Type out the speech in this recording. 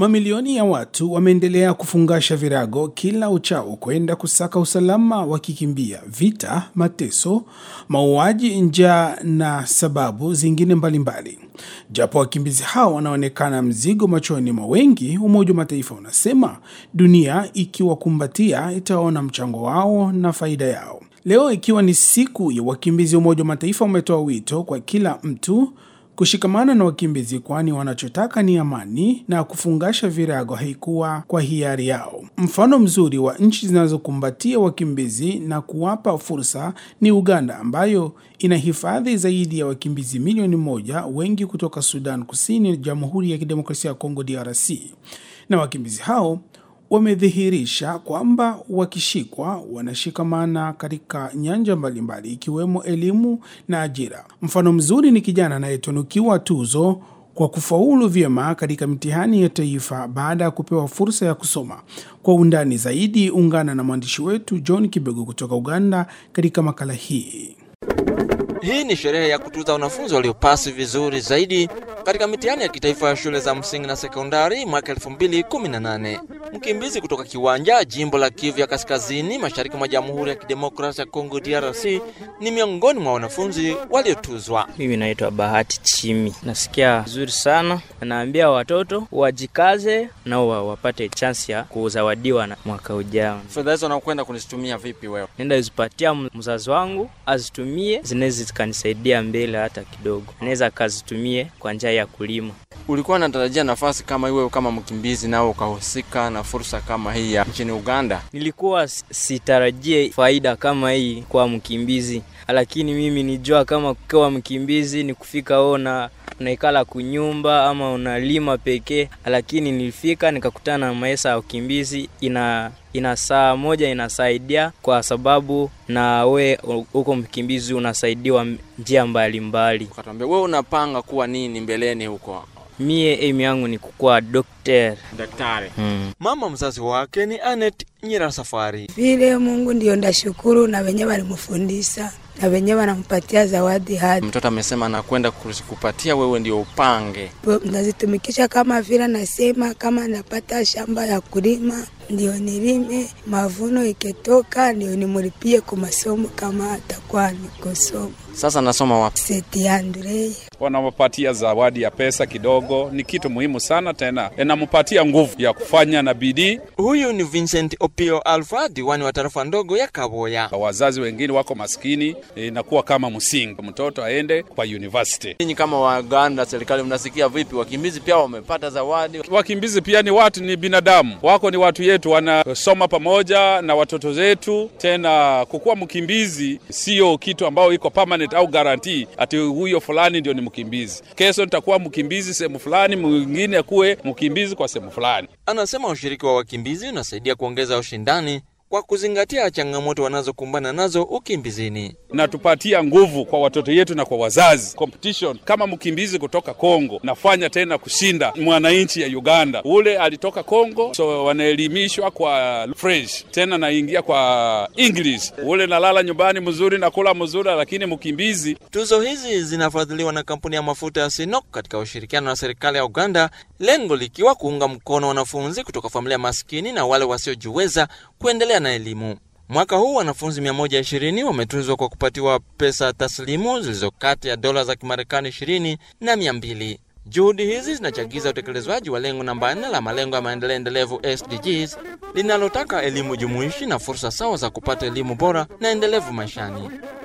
Mamilioni ya watu wameendelea kufungasha virago kila uchao kwenda kusaka usalama, wakikimbia vita, mateso, mauaji, njaa na sababu zingine mbalimbali. Japo wakimbizi hao wanaonekana mzigo machoni mwa wengi, Umoja wa Mataifa unasema dunia ikiwakumbatia itaona mchango wao na faida yao. Leo ikiwa ni siku ya wakimbizi, Umoja wa Mataifa umetoa wito kwa kila mtu kushikamana na wakimbizi, kwani wanachotaka ni amani na kufungasha virago haikuwa kwa hiari yao. Mfano mzuri wa nchi zinazokumbatia wakimbizi na kuwapa fursa ni Uganda, ambayo ina hifadhi zaidi ya wakimbizi milioni moja, wengi kutoka Sudan Kusini, Jamhuri ya Kidemokrasia ya Kongo DRC, na wakimbizi hao wamedhihirisha kwamba wakishikwa wanashikamana katika nyanja mbalimbali ikiwemo elimu na ajira. Mfano mzuri ni kijana anayetunukiwa tuzo kwa kufaulu vyema katika mitihani ya taifa baada ya kupewa fursa ya kusoma. Kwa undani zaidi, ungana na mwandishi wetu John Kibego kutoka Uganda katika makala hii. Hii ni sherehe ya kutuza wanafunzi waliopasi vizuri zaidi katika mitihani ya kitaifa ya shule za msingi na sekondari mwaka 2018. Mkimbizi kutoka Kiwanja, jimbo la Kivu ya Kaskazini, mashariki mwa Jamhuri ya Kidemokrasia ya Kongo DRC, ni miongoni mwa wanafunzi waliotuzwa. Mimi naitwa Bahati Chimi, nasikia vizuri sana. Naambia watoto wajikaze nao wapate chansi ya kuzawadiwa na mwaka ujao. Fedha hizo nakwenda kuzitumia vipi wewe? Nenda zipatia mzazi wangu azitumie, zinaweza zikanisaidia mbele hata kidogo, naweza akazitumie kwa njia ya kulima. Ulikuwa unatarajia nafasi kama iwe kama mkimbizi nao ukahusika na fursa kama hii ya nchini Uganda? Nilikuwa sitarajie faida kama hii kwa mkimbizi, lakini mimi nijua kama kukiwa mkimbizi ni kufika ona unaikala kunyumba ama unalima pekee, lakini nilifika nikakutana na maisha ya ukimbizi ina ina saa moja inasaidia kwa sababu na we huko mkimbizi unasaidiwa njia mbalimbali. Ukatuambia wewe unapanga kuwa nini mbeleni huko? Mie aim yangu ni kukuwa dokter daktari. Hmm. Mama mzazi wake ni Anet Nyira Safari. Vile Mungu ndio ndashukuru, na wenye walimfundisha na wenye wanampatia zawadi hadi mtoto amesema anakwenda kukupatia wewe ndio upange. Nazitumikisha kama vile nasema, kama napata shamba ya kulima ndio nilime, mavuno ikitoka ndio nimulipie kwa masomo kama atakuwa nikosoma. Sasa nasoma wapi? Seti Andre. Wanawapatia zawadi ya pesa kidogo, ni kitu muhimu sana, tena inampatia nguvu ya kufanya na bidii. Huyu ni Vincent Opio Alfa, diwani wa tarafa ndogo ya Kaboya. Wazazi wengine wako maskini, inakuwa kama msingi mtoto aende kwa university. Ninyi kama Waganda, serikali mnasikia vipi? Wakimbizi pia wamepata zawadi. Wakimbizi pia ni watu, ni binadamu wako, ni watu yetu, wanasoma pamoja na watoto zetu. Tena kukuwa mkimbizi sio kitu ambao iko permanent au guarantee ati huyo fulani ndio ni mkimbizi. Kesho nitakuwa mkimbizi sehemu fulani, mwingine akuwe mkimbizi kwa sehemu fulani. Anasema ushiriki wa wakimbizi unasaidia kuongeza ushindani kwa kuzingatia changamoto wanazokumbana nazo ukimbizini. Natupatia nguvu kwa watoto yetu na kwa wazazi. Competition kama mkimbizi kutoka Kongo nafanya tena kushinda mwananchi ya Uganda, ule alitoka Kongo, so wanaelimishwa kwa French, tena naingia kwa English, ule nalala nyumbani mzuri, nakula mzuri, lakini mkimbizi. Tuzo hizi zinafadhiliwa na kampuni ya mafuta ya Sinok katika ushirikiano na serikali ya Uganda, lengo likiwa kuunga mkono wanafunzi kutoka familia maskini na wale wasiojiweza kuendelea na elimu. Mwaka huu wanafunzi 120 wametuzwa kwa kupatiwa pesa taslimu zilizo kati ya dola za Kimarekani 20 na 200. Juhudi hizi zinachagiza utekelezwaji wa lengo namba 4 la malengo ya maendeleo endelevu SDGs linalotaka elimu jumuishi na fursa sawa za kupata elimu bora na endelevu maishani.